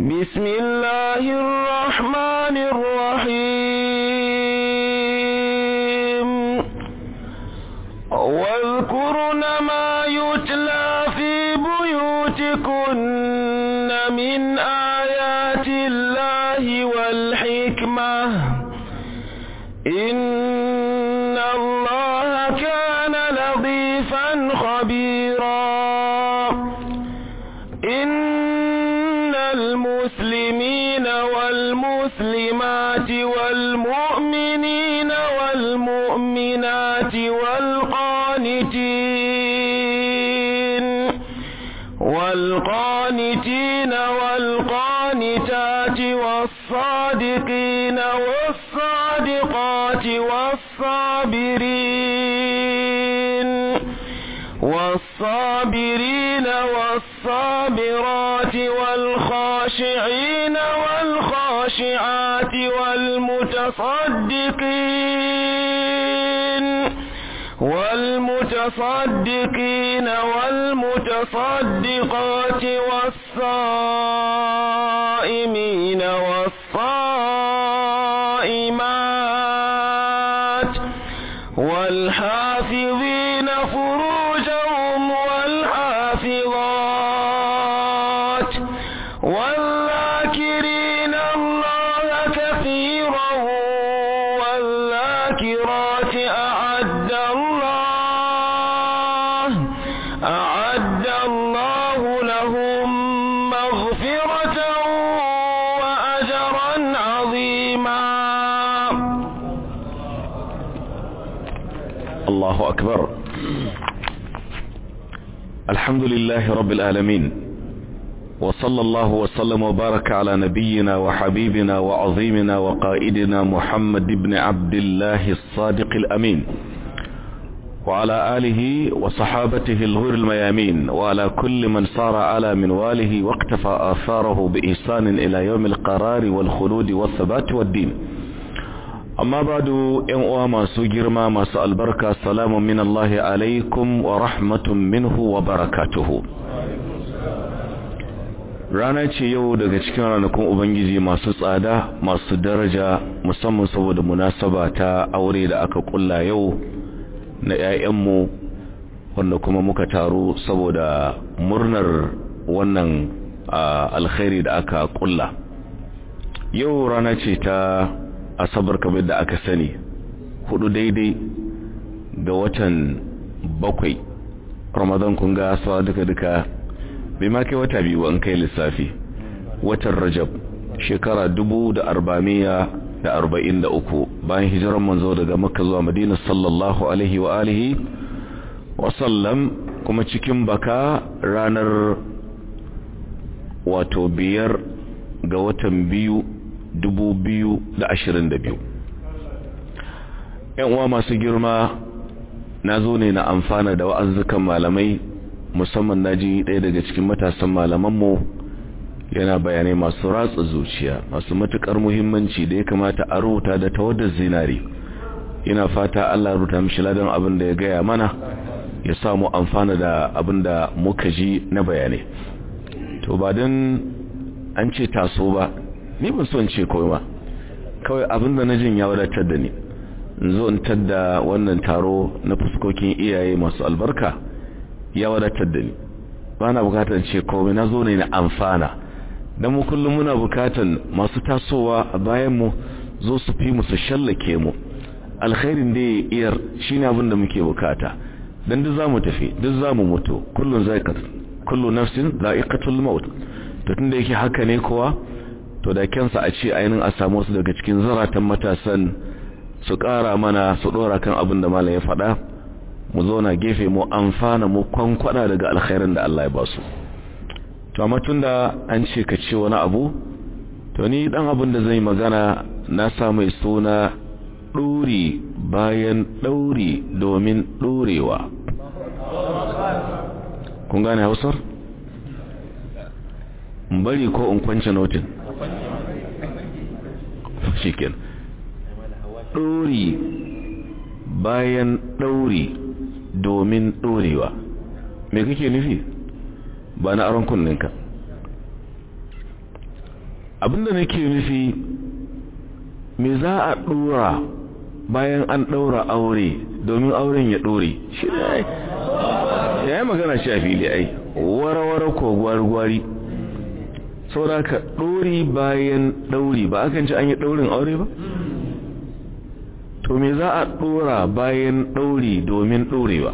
بسم الله الرحمن الرحيم واذكرن ما يتلى في بيوتكن من آيات الله والحكمة إن الله كان لطيفا خبيرا إن المسلمين والمسلمات والمؤمنين والمؤمنات والقانتين والقانتين والقانتات والصادقين والصادقات والصابرين والصابرين والصابرات والخاشعين والخاشعات والمتصدقين والمتصدقين والمتصدقات والصائمين والصائمات والحافظين فروجهم والحافظات والذاكرين الله كثيرا والذاكرات أعد الله أعد الله لهم مغفرة وأجرا عظيما الله أكبر الحمد لله رب العالمين وصلى الله وسلم وبارك على نبينا وحبيبنا وعظيمنا وقائدنا محمد بن عبد الله الصادق الأمين وعلى آله وصحابته الغر الميامين وعلى كل من صار على منواله واقتفى آثاره بإحسان إلى يوم القرار والخلود والثبات والدين amma badu ‘yan uwa masu girma masu albarka salamun min Allah alaikum wa rahmatun minhu wa barakatuhu rana ce yau daga cikin ranakun ubangiji masu tsada masu daraja musamman saboda munasaba ta aure da aka kulla yau na ‘ya'yanmu wanda kuma muka taru saboda murnar wannan alkhairi da aka kulla yau rana ce ta asabar kamar da aka sani hudu daidai ga watan bakwai ramadan kun ga sawa duka-duka bai ma kai wata biyu an kai lissafi watan rajab shekara dubu da arba'amiya da arba'in da uku bayan hijiran manzo daga makka zuwa madina sallallahu alaihi wa alihi wasallam kuma cikin baka ranar wato biyar ga watan biyu dubu biyu da ashirin da biyu uwa masu girma na zo ne na amfana da wa'azzukan malamai musamman na ji ɗaya daga cikin matasan malamanmu yana bayanai masu ratsa zuciya masu matuƙar muhimmanci da ya kamata a rubuta da tawadar zinari ina fata Allah rubuta mishi ladan abin da ya gaya mana ya samu amfana da abin da muka ji na bayanai to ba don an ce taso ba ni ban so in ce kawai ba kawai abinda na jin ya wadatar da ni in zo in tadda wannan taro na fuskokin iyaye masu albarka ya wadatar da ni ba na bukatar ce kawai na zo ne na amfana don mu kullum muna bukatan masu tasowa a bayan mu zo su fi mu su shallake mu alkhairin da ya iyar shine abin da muke bukata dan duk zamu tafi duk zamu mutu kullun zaiqat kullu nafsin za'iqatul maut to tunda yake haka ne kowa to da kyansa a ce ainihin a samu su daga cikin zaratan matasan su ƙara mana su ɗora kan abin da malam ya faɗa mu zauna gefe mu amfana mu kwankwada daga alkhairin da Allah ya ba su to amma tunda an ce ka ce wani abu to ni dan abin da zai magana na sa mai suna ɗuri bayan ɗauri domin ɗorewa kun gane hausar? bari ko in kwance notin shikin ɗori bayan ɗauri domin ɗorewa me kake nufi ba na aron kunninka abinda nake nufi me za a dora bayan an daura aure domin auren ya dore shi ne ai ya yi magana shi a fili ai warawara ko gwargwari saboda ka dori bayan dauri ba akan ci an yi daurin aure ba to me za a dora bayan dauri domin dorewa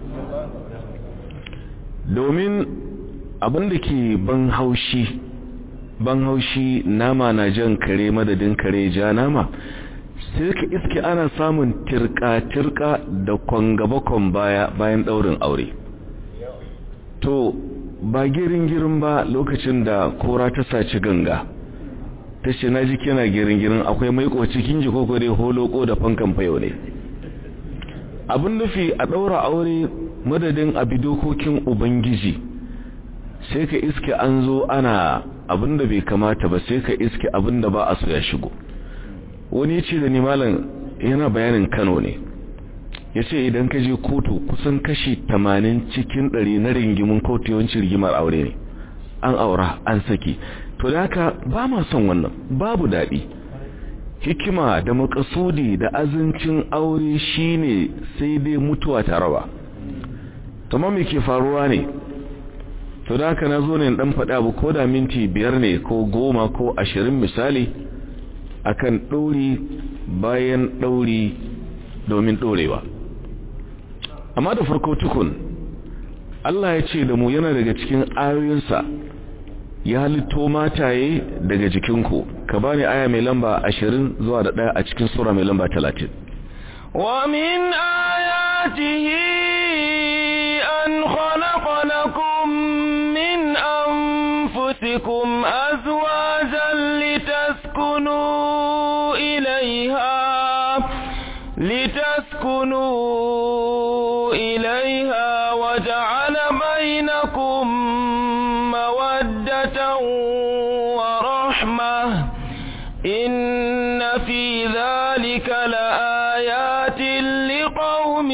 domin abinda ke ban haushi ban haushi nama na jan kare madadin kare ja nama sai ka iske ana samun tirka-tirka da kwangabakon baya bayan daurin aure to ba girin-girin ba lokacin da kora ta saci ganga ta ce na ji kina girin-girin akwai maiko cikin ji koko dai holoko da fankan fayo ne abin nufi a ɗaura aure madadin abi dokokin ubangiji sai ka iske an zo ana abin da bai kamata ba sai ka iske abin da ba a so ya shigo wani ce da ni malam yana bayanin kano ne ya ce idan ka je kotu kusan kashi tamanin cikin ɗari na ringimin kotu yawancin rigimar aure ne an aura an saki to da haka ba ma son wannan babu daɗi hikima da makasudi da azincin aure shine sai dai mutuwa ta raba tamam me ke faruwa ne to da haka na zo ne dan faɗa abu ko da minti biyar ne ko goma ko ashirin misali akan ɗauri bayan ɗauri domin ɗorewa amma da farko tukun Allah ya ce da mu yana daga cikin ayoyinsa ya halitto mataye daga jikinku ka bani aya mai lamba ashirin zuwa da ɗaya a cikin sura mai lamba talatin ومن آياته أن خلق لكم من أنفسكم أزواجا لتسكنوا إليها لتسكنوا إليها وجعل بينكم مودة ورحمة إن في ذلك لآيات لقوم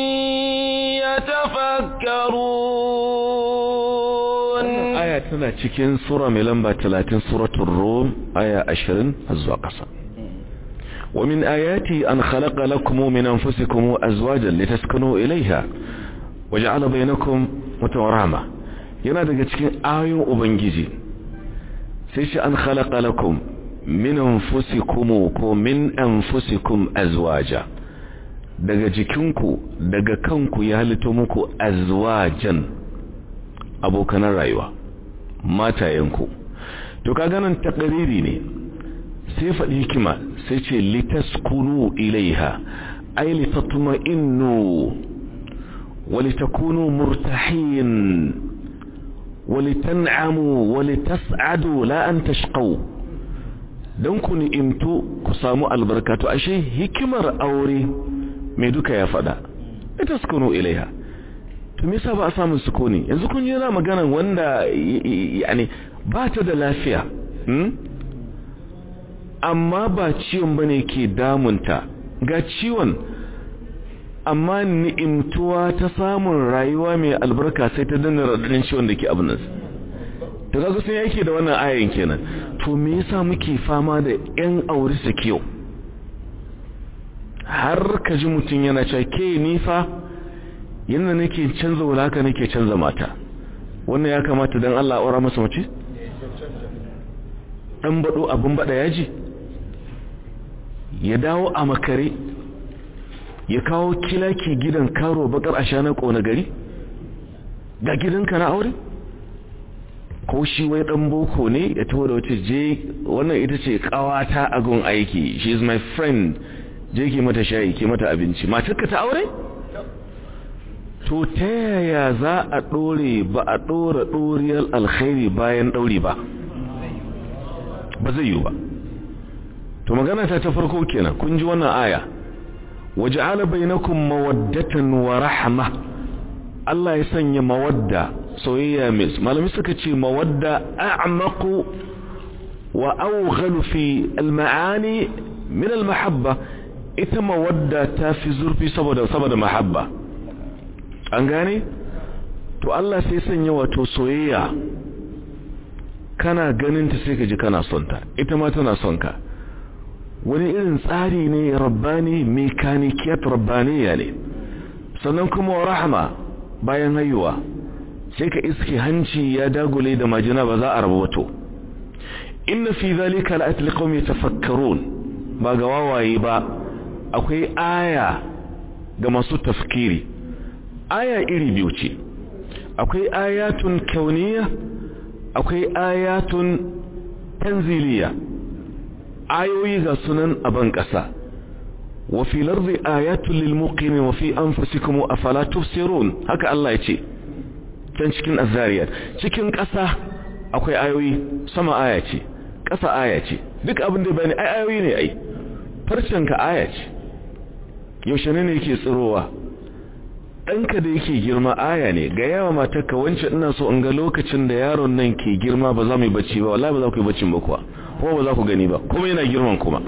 يتفكرون aya tana cikin sura mai lamba 30 suratul rum aya 20 zuwa ƙasa ومن آياتي أن خلق لكم من أنفسكم أزواجا لتسكنوا إليها وجعل بينكم متورامة yana daga cikin ayoyin ubangiji sai shi an khalaqa lakum min anfusikum ko min anfusikum azwaja daga jikinku daga kanku ya halitto muku azwajan abokanan rayuwa matayenku to kaga nan takariri ne sai faɗi hikima sai ce litaskunu ilaiha ay litatma'innu walitakunu murtahin walitan'amu walitas'adu la an tashqaw dan ku ni'imtu ku samu albarkatu ashe hikimar aure mai duka ya faɗa litaskunu ilaiha to me yasa ba a samu sukuni yanzu kun yana magana wanda yani ba ta da lafiya amma ba ciwon bane ke damunta ga ciwon amma ni'imtuwa ta samun rayuwa mai albarka sai ta danna radadin ciwon da ke abin nan to kaga sun yake da wannan ayan kenan to me yasa muke fama da yan aure su kiyo har ka ji mutum yana cewa ke ni fa yanda nake canza wulaka nake canza mata wannan ya kamata dan Allah aura masa mace dan bado abin bada yaji ya dawo a makare ya kawo kilaki gidan karo bakar ashana kona gari ga gidanka na aure ko shi wai dan boko ne ya taho da wata je wannan ita ce kawata a gun aiki she is my friend je ki mata shayi ki mata abinci matarka ta aure to ta yaya za a ɗore ba a ɗora ɗoriyar alkhairi bayan ɗauri ba ba zai yiwu ba to magana ta ta farko kenan kun ji wannan aya waja'ala bainakum mawaddatan wa rahma Allah ya sanya mawadda soyayya mai malami suka ce mawadda a'maqu wa awghalu fi al-ma'ani min al-mahabba ita mawadda ta fi zurfi saboda saboda mahabba an gane to Allah sai sanya wato soyayya kana ganinta sai ka ji kana son ta ita ma tana son ka wani irin tsari ne rabbani mekanikiyat rabbaniya ne sannan kuma rahama bayan haihuwa sai ka iske hanci ya dagule da majina ba za a rabu wato inna fi zalika la'at liqawm yatafakkarun ba ga wawaye ba akwai aya ga masu tafkiri aya iri biyu ce akwai ayatun kauniya akwai ayatun tanziliya ayoyi ga sunan a ban ƙasa wa fi lardi ayatun lil muqimi wa fi anfusikum afala tubsirun haka Allah ya ce can cikin azariyat cikin ƙasa akwai ayoyi sama aya ce ƙasa aya ce duk abin da bani ai ayoyi ne ai farcen ka aya ce yaushe ne yake tsirowa ɗanka da yake girma aya ne ga yawa matarka wancan ina so in ga lokacin da yaron nan ke girma ba za mu yi bacci ba wallahi ba za ku yi baccin ba kuwa ko ba za ku gani ba kuma yana girman kuma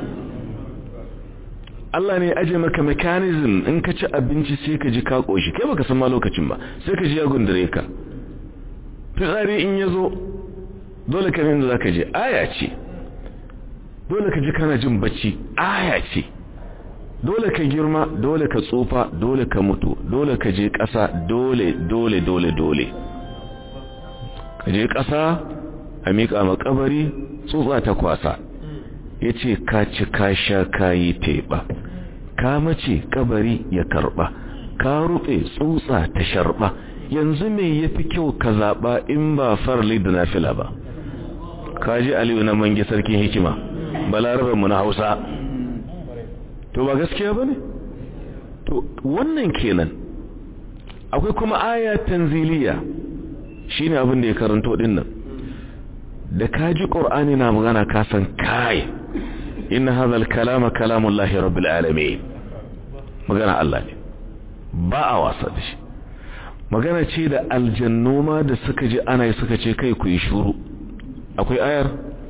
Allah ne aje maka mechanism in ka ci abinci sai ka ji ka koshi kai baka san ma lokacin ba sai ka ji ya gundure ka fitsari in ya zo dole ka da za ka je aya ce dole ka ji kana jin bacci aya ce dole ka girma dole ka tsufa dole ka mutu dole ka je ƙasa dole dole dole dole ka je ƙasa a miƙa makabari tsutsa ta kwasa ya ce ka ci ka sha ka yi teɓa ka mace kabari ya karɓa ka rufe tsutsa ta sharɓa yanzu me ya fi kyau ka zaɓa in ba farli da nafila ba ka ji aliyu na mange sarkin hikima balarabarmu na hausa to ba gaskiya ba ne to wannan kenan akwai kuma aya tanziliya shine abin da ya karanto din nan da kaji qur'ani na magana ka san kai inna hadha al-kalama kalamullahi rabbil alamin magana Allah ne ba a wasa da shi magana ce da aljannu ma da suka ji ana yi suka ce kai ku yi shuru akwai ayar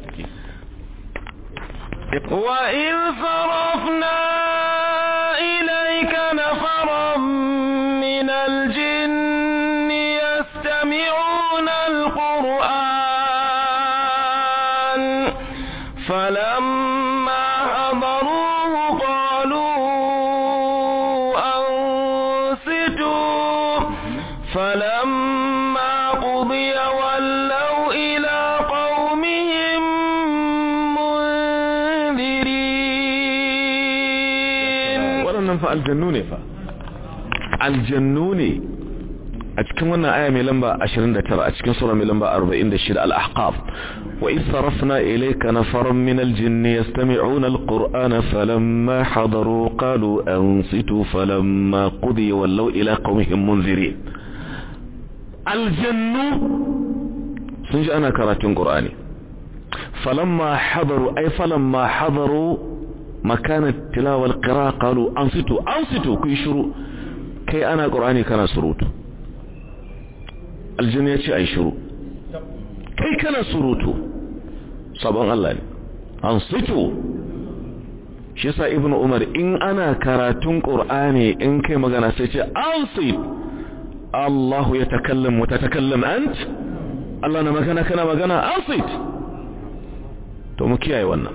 وإذ صرفنا إليك نفرا من الجن يستمعون القرآن فلما حضروه قالوا أنصتوا فلما قضي ولوا إلى قومهم منذرين waɗannan fa aljannu ne fa aljannu ne a cikin wannan aya mai lamba 29 a cikin sura mai lamba 46 al-ahqaf wa idh sarafna ilayka nafaran min al-jinn yastami'una al-qur'ana falamma hadaru qalu ansitu falamma qudiya wallaw ila qaumihim munzirin aljannu sun ji ana karatun qur'ani falamma hadaru ay falamma hadaru مكان التلاوة والقراءة قالوا أنصتوا أنصتوا كي شروع كي أنا قرآني كان سروت الجنية أي شروع كي كان سروت صبان الله أنصتوا شيسا ابن عمر إن أنا كراتون قرآني إن كي مغانا سيتي أنصت الله يتكلم وتتكلم أنت الله نمكنا كنا مغانا أنصت تو مكياي wannan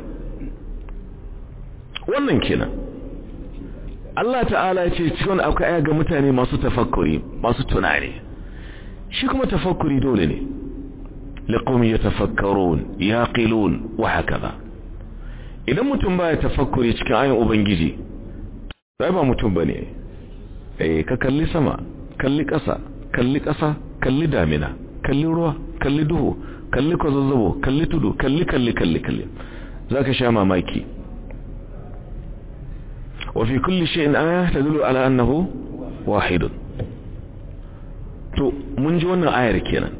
wannan kenan Allah ta'ala ce cikin akwai aya ga mutane masu tafakkuri masu tunani shi kuma tafakkuri dole ne liqawmi yatafakkarun yaqilun wa hakaza idan mutum baya tafakkuri cikin ayin ubangiji sai ba mutum bane eh ka kalli sama kalli ƙasa kalli ƙasa kalli damina kalli ruwa kalli duhu kalli kwazazzabo kalli tudu kalli kalli kalli kalli zaka sha mamaki وفي كل شيء آية تدل على أنه واحد to mun ji wannan ayar kenan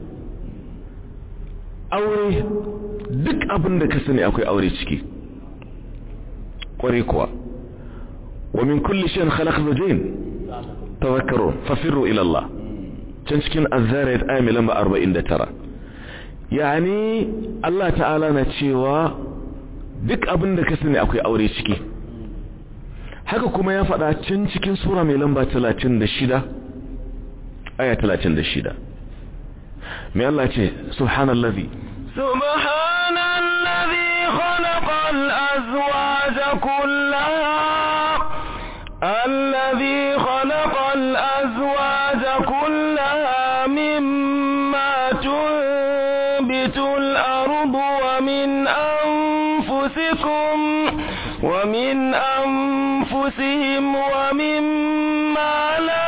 aure duk abin da ka sani akwai aure ciki kware kuwa wa min kulli shay'in khalaq zawjayn tadhakkaru fafirru ila Allah can cikin az-zariyat ayat lamba 49 yani Allah ta'ala na cewa duk abin da ka sani akwai aure ciki haka kuma ya faɗa can cikin sura mai lamba 36 aya 36 mai Allah ce subhanallazi سبحان الذي خلق الأزواج كلها الذي خلق الأزواج كلها مما تنبت الأرض ومن أنفسكم ومن أنفسهم ومما لا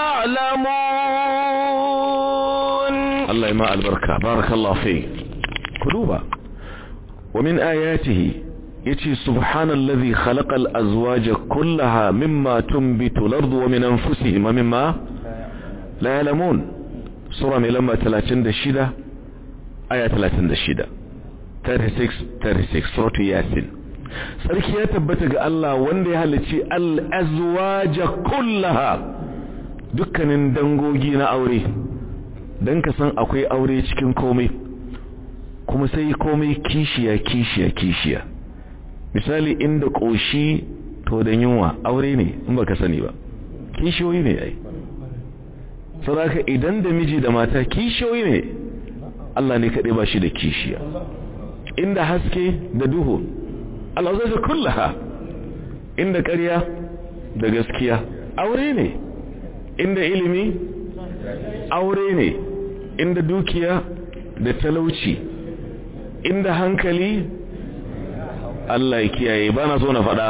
يعلمون الله يما البركة بارك الله فيك قلوبا ومن آياته يتي سبحان الذي خلق الأزواج كلها مما تنبت الأرض ومن أنفسهم ومما لا يعلمون سورة ملما 36 آية 36 36 36 سورة ياسين sarki ya tabbata ga Allah wanda ya halicci al'azwaja kullaha dukkanin dangogi na aure don ka san akwai aure cikin komai kuma sai komai kishiya kishiya kishiya misali inda ƙoshi to da yunwa aure ne in baka sani ba kishiyoyi ne ai saboda idan da miji da mata kishiyoyi ne Allah ne kaɗai ba shi da kishiya inda haske da duhu Allah zai ga kullaha inda ƙarya da gaskiya aure ne inda ilimi aure ne inda dukiya da talauci inda hankali Allah ya kiyaye ba na so na faɗa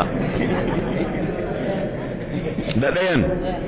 da ɗayan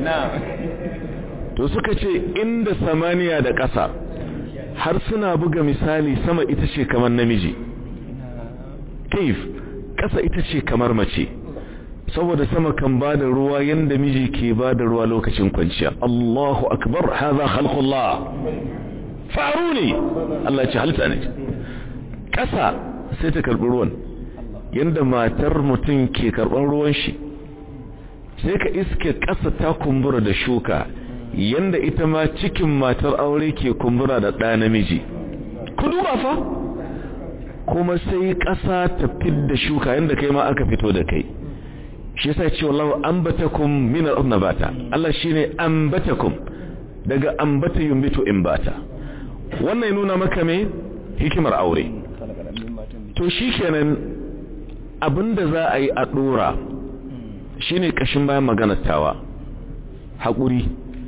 to suka ce inda samaniya da ƙasa har suna buga misali sama ita ce kamar namiji kaif ƙasa ita ce kamar mace saboda sama kan ba da ruwa yadda miji ke ba da ruwa lokacin kwanciya Allahu akbar haza khalqullah faru ne Allah ce halitta ne ƙasa sai ta karɓi ruwan yadda matar mutum ke karɓar ruwan shi sai ka iske ƙasa ta kumbura da shuka yadda ita ma cikin matar aure ke kumbura da ɗa namiji ku duba fa kuma sai ƙasa ta fidda shuka yadda kai ma aka fito da kai shi yasa ce wallahu ambatakum min al-nabata Allah shine ambatakum daga ambata yumbitu imbata wannan nuna maka me hikimar aure to shikenan abinda za a yi a dora shine kashin bayan maganar tawa hakuri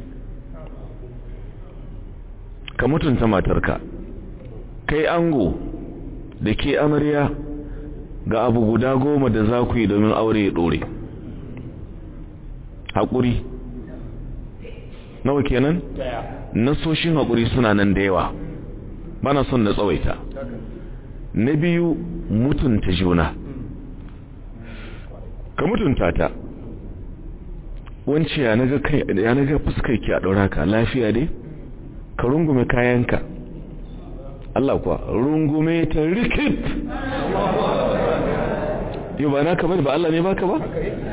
ka mutunta matarka kai ango da ke amarya ga abu guda goma da za ku yi domin aure ya dore haƙuri nawa kenan nasoshin haƙuri suna nan da yawa bana son na tsawaita na biyu mutunta juna ka mutunta ta wance ya naga fuskar ki a ɗaura ka lafiya dai ka rungume kayanka Allah kuwa rungume ta rikit yau ba na kamar ba Allah ne baka ba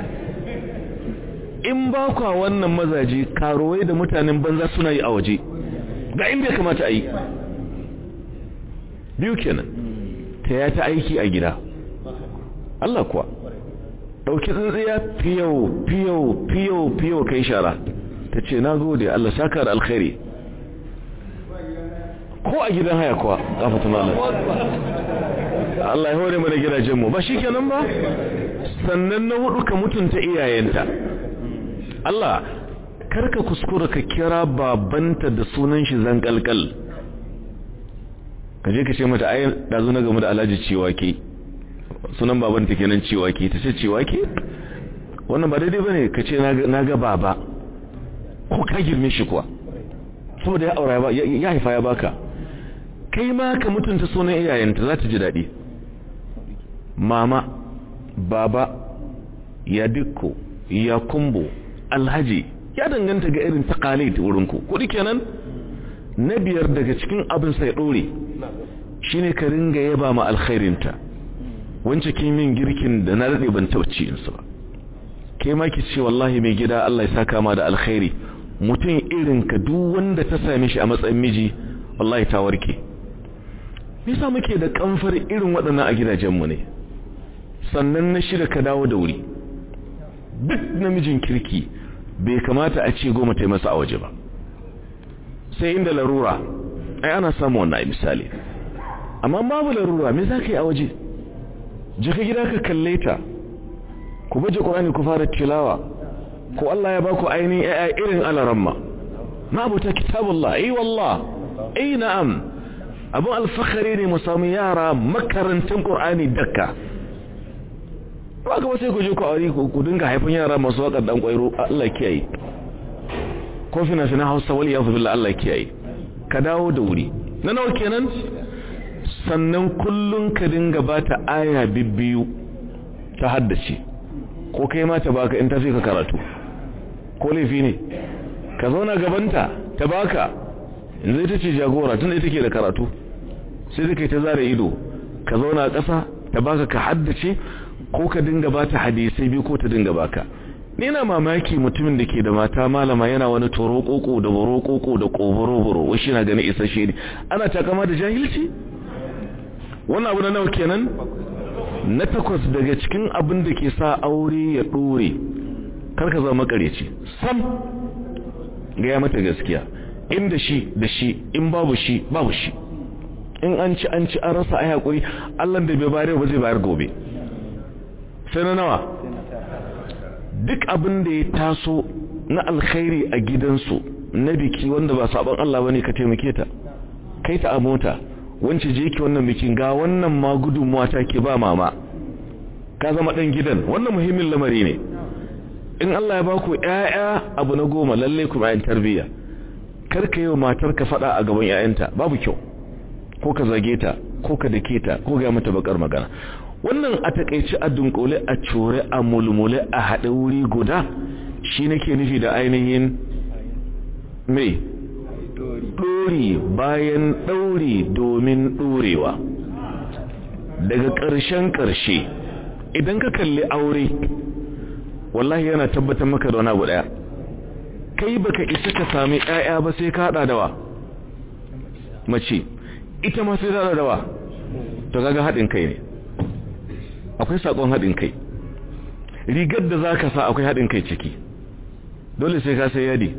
in ba kwa wannan mazaje karuwai da mutanen banza suna yi a waje ga inda ya kamata a yi biyu kenan ta ya ta aiki a gida Allah kuwa ɗauki tsintsiya fiyau fiyau fiyau fiyau kai shara ta ce na gode Allah saka da alkhairi ko a gidan haya kuwa ƙafatun Allah Allah ya hore mana gidajenmu ba shi kenan ba sannan na hudu ka mutunta iyayenta Allah karka kuskura ka kira babanta da sunan shi zankalkal ka je ka ce mata ai dazu na game da Alhaji Ciwake sunan babanta kenan Ciwake ta ce Ciwake wannan ba daidai bane ka ce na ga baba ko ka girme shi kuwa saboda ya aura ya haifa ya baka kai ma ka mutunta sunan iyayenta za ta ji daɗi mama baba ya dikko ya kumbo alhaji ya danganta ga irin taqalid wurinku kudi kenan na biyar daga cikin abin sai dore shine ka ringa yaba ma alkhairinta wance kin min girkin da na rade ban tauci in ba kai ma ki ce wallahi mai gida Allah ya saka ma da alkhairi mutum irin ka duk wanda ta same shi a matsayin miji wallahi ta warke me yasa muke da kamfar irin waɗannan a gidajenmu ne sannan na shida ka dawo da wuri duk namijin kirki bai kamata a ce goma ta yi masa a waje ba sai inda larura ai ana samu wannan misali amma babu larura me za ka yi a waje je ka gida ka kalle ta ku baje ƙurani ku fara tilawa ko Allah ya baku ainihin ya'ya irin alaramma ma abuta kitabullah ai wallah ai na'am abun alfakari ne mu samu yara makarantar ƙur'ani dakka ba ga sai ku je ku aure ku dinga haifan yara masu waƙar dan ƙwairo Allah kiyaye ko fina fina Hausa wal yazu billah Allah kiyaye ka dawo da wuri na nawa kenan sannan kullun ka dinga bata aya bibbiyu ta haddace ko kai ma ta baka in ta fi ka karatu ko laifi ne ka zauna gabanta ta baka yanzu ita ce jagora tun ita ke da karatu sai da kai ta zara ido ka zauna a ƙasa ta baka ka haddace ko ka dinga bata hadisai biyu ko ta dinga baka ni na mamaki mutumin da ke da mata malama yana wani toro koko da boro koko da koboro boro wai shi na gani isasshe ne ana takama da jahilci wannan abu na nawa kenan na takwas daga cikin abin da ke sa aure ya dore kar ka zama makareci sam gaya mata gaskiya inda shi da shi in babu shi babu shi in an ci an ci an rasa ai hakuri Allah da bai bayar ba zai bayar gobe sai na nawa duk abin da ya taso na alkhairi a gidansu na biki wanda ba sabon Allah bane ka taimake ta kai ta a mota wance je ki wannan bikin ga wannan ma gudunmuwa ta ke ba mama ka zama dan gidan wannan muhimmin lamari ne in Allah ya baku ƴaƴa abu na goma lalle ku bayan tarbiyya kar ka yi wa matar ka fada a gaban ƴaƴanta babu kyau ko ka zage ta ko ka dake ta ko ga mata bakar magana wannan a takeici a dunkule a cure a mulmule a haɗe wuri guda shi nake nufi da ainihin mai ɗori bayan ɗauri domin ɗorewa daga ƙarshen ƙarshe idan ka kalli aure wallahi yana tabbatar maka da wani abu ɗaya kai baka isa ka sami ƴaƴa ba sai ka haɗa dawa mace ita ma sai ta haɗa dawa to kaga haɗin kai ne akwai sakon haɗin kai rigar da za ka sa akwai haɗin kai ciki dole sai ka sai yadi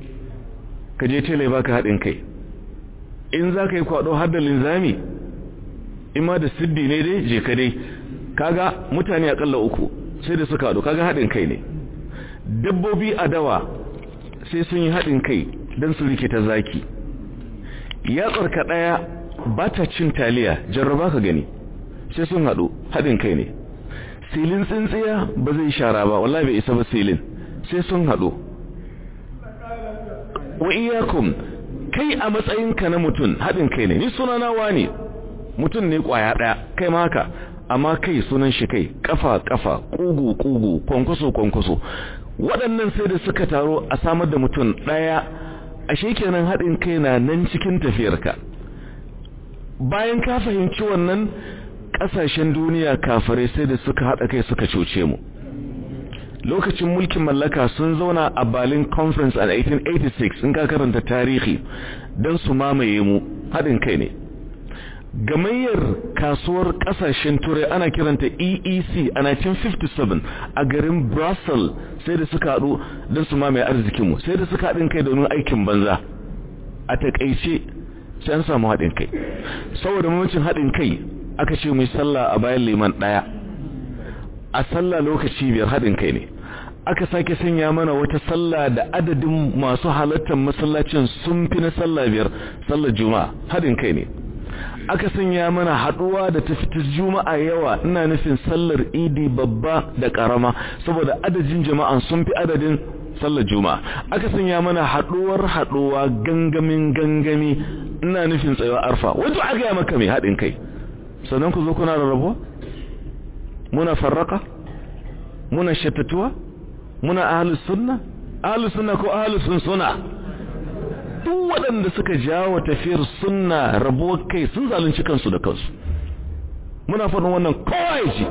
ka je tele baka haɗin kai in za ka yi kwaɗo har da linzami in ma da siddi ne dai je ka dai kaga mutane akalla uku sai da suka haɗu kaga haɗin kai ne dabbobi a dawa sai sun yi haɗin kai don su rikita zaki yatsarka ɗaya ba ta cin taliya jarraba ka gani sai sun haɗu haɗin kai ne silin tsintsiya ba zai shara ba wallahi bai isa ba silin sai sun haɗu wa iyakum kai a matsayinka na mutum haɗin kai ne ni sunana wani mutum ne ƙwaya ɗaya kai ma haka amma kai sunan shi kai kafa kafa kugu kugu kwankwaso kwankwaso waɗannan sai da suka taro a samar da mutum ɗaya ashe kenan haɗin kai na nan cikin tafiyarka bayan ka fahimci wannan ƙasashen duniya kafare sai da suka haɗa kai suka cuce mu lokacin mulkin mallaka sun zauna a Berlin Conference a 1886 in ka karanta tarihi don su mamaye mu haɗin kai ne gamayyar kasuwar ƙasashen turai ana kiranta EEC a 1957 a garin Brussels sai da suka haɗu don su mamaye arzikinmu sai da suka haɗin kai domin aikin banza a taƙaice sai an samu haɗin kai saboda mamacin haɗin kai aka ce mai sallah a bayan liman ɗaya a sallah lokaci biyar haɗin kai ne aka sake sanya mana wata sallah da adadin masu halartar masallacin sun fi na sallah biyar sallar juma'a haɗin kai ne aka sanya mana haɗuwa da ta fita juma'a yawa ina nufin sallar idi babba da ƙarama saboda adadin jama'an sun fi adadin sallar juma'a aka sanya mana haɗuwar haɗuwa gangamin gangami ina nufin tsayuwa arfa wato aka yi maka mai haɗin kai sannan ku zo kuna rarrabuwa muna farraka muna shattatuwa muna ahlus sunna ahlus sunna ko ahlus sunna duk waɗanda suka jawo tafiyar sunna rabuwar kai sun zalunci kansu da kansu muna faɗin wannan kawai ji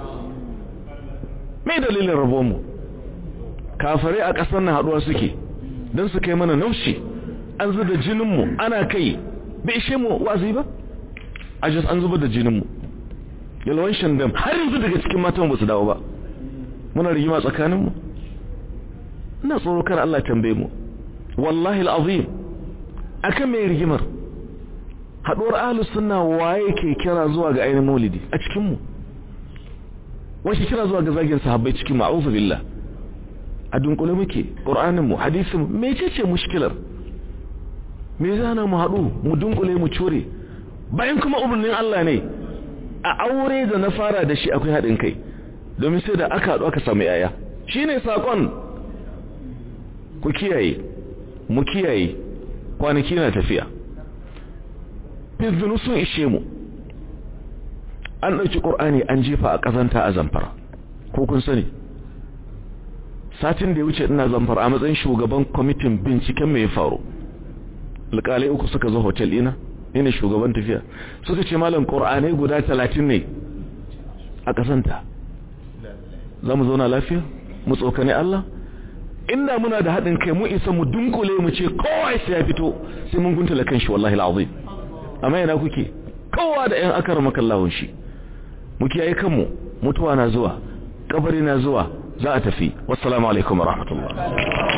mai dalilin rabuwar mu kafare a ƙasar na haɗuwa suke don su kai mana naushi an zuba jininmu ana kai bai ishe mu wazi ba a just an zubar da jininmu yalwan shandam har yanzu daga cikin matan ba su dawo ba muna rigima tsakaninmu ina tsoro kan Allah tambaye mu wallahi al'azim akan mai rigimar haduwar ahlus sunna waye ke kira zuwa ga ainihin maulidi a cikin mu wace kira zuwa ga zagin sahabbai cikin ma'uzu billah a dunkule muke qur'anin mu hadisin mu mecece mushkilar me zana mu hadu mu dunkule mu cure bayan kuma umarnin Allah ne a aure da na fara da shi akwai haɗin kai domin sai da aka haɗu aka samu yaya shine sakon ku kiyaye mu kiyaye kwanaki na tafiya fizinu sun ishe mu an ɗauki ƙur'ani an jefa a ƙazanta a zamfara ko kun sani satin da ya wuce ina zamfara a matsayin shugaban kwamitin binciken mai faru alƙalai uku suka zo hotel ina ne shugaban tafiya suka ce malam ƙur'anai guda talatin ne a ƙazanta za mu zauna lafiya mu tsokane Allah inda muna da haɗin kai mu isa mu dunkule mu ce kowa sai ya fito sai mun guntula kan shi wallahi al'azim amma yana kuke kowa da ƴan akar makallahun shi mu kiyaye kanmu mutuwa na zuwa kabari na zuwa za a tafi wassalamu alaikum wa rahmatullah